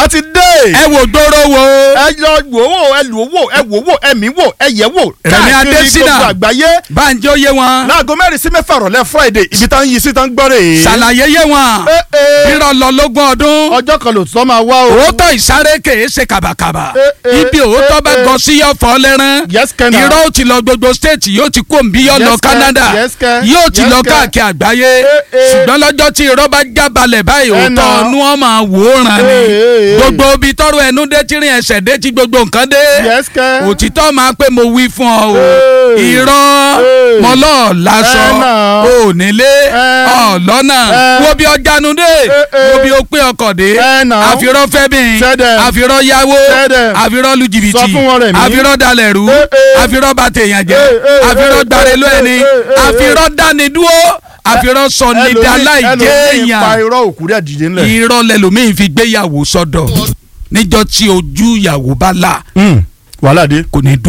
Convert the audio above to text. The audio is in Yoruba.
a ti dé. ẹ wò gbòòrò wo. ẹ lọ wò wò ẹ lò wò ẹ wò wò ẹ mí wò ẹ yẹ wò. Rẹ̀mí káàkiri Adésínà. gbogbo àgbáyé. báńjọ yé wọn. láago mẹ́rin sí mẹ́fà rọ̀lẹ́ friday ibi tá ń yí sí tá ń gbọ́ rè é. ṣàlàyé yé wọn. Eh, eh. irọ́ lọ lógún ọdún. ọjọ́ kan ló tọ́ máa wá o. òótọ́ ìsáré kèé ṣe kàbàkàbà. Eh, eh, ibi òótọ́ eh, bá eh. gọ sí ọ̀fọ̀ lẹ́rán. Yes, Kenna. irọ́ ó ti lọ gbogbo stéètì yóò ti kó nbí yóò Yes, lọ Ken. Canada. Yes, Ken. yóò ti Yes, lọ Ken. káàkiri àgbáyé. Eh, eh. ṣùgbọ́n lọ́jọ́ tí irọ́ bá jábalẹ̀ báyìí Eh, òótọ́ now. ọ̀nù wọn máa wò ó ràn Eh, eh, ní. eh. gbogbo ibi tọ́rọ ẹnu dé tí rìn ẹsẹ̀ dé tí gbogbo nǹkan dé. Yes, Ken. òtítọ́ máa pé mo wí fún ọ o. Eh. irọ́ Eh. mọ́lọ́ lásọ Eh, now. ò nílé Eh. ọ̀lọ́nà Eh. wo bí ọjànú dé eh. wo bí ó pé ọkọ̀ dé Eh, now. àfirọ́ fẹ́bìn Tell them. àfirọ́ yáwó Tell them. àfirọ́ lu jìbìtì Sọ fún wọn, Rẹ̀mí. àfirọ́ dalẹ̀ rú Eh, eh. àfirọ́ bà tèèyàn jẹ́ Eh, eh, àfirọ́ eh, gbarelú eh, ẹni eh, eh, eh. àfirọ́ dáni dúró àfirọ́ sọ ní Ẹlòmíì- dáláì jẹ́ ẹlòmíì pa èèyàn irọ́ òkú rẹ̀ dìde ńlẹ̀. irọ́ lẹlòmíì fi gbéyàwó sọ́dọ̀ níjọ́ tí ojú ìyàwó bá là wàhálà dé. kò ní dún